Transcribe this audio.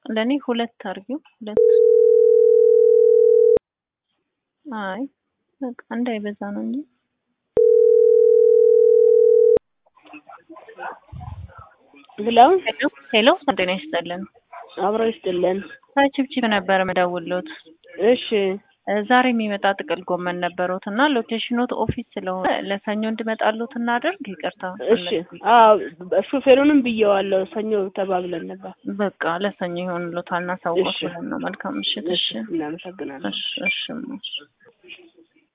ለእኔ ሁለት አድርጊው። ሁለት አይ በቃ እንዳይበዛ ነው እንጂ ብለው ሄሎ ሄሎ፣ ጤና ይስጥልን። አብሮ ይስጥልን። ከችብችብ ነበር መደውሎት። እሺ ዛሬ የሚመጣ ጥቅል ጎመን ነበሩት እና ሎኬሽኖት ኦፊስ ስለሆነ ለሰኞ እንድመጣሉት እናደርግ። ይቅርታ። እሺ። አዎ ሹፌሩንም ብየዋለሁ። ሰኞ ተባብለን ነበር። በቃ ለሰኞ ይሆንሎታል። እናሳውቆት እሺ። ብለን ነው። መልካም ምሽት። እሺ እናመሰግናለን። እሺ እሺ እሺ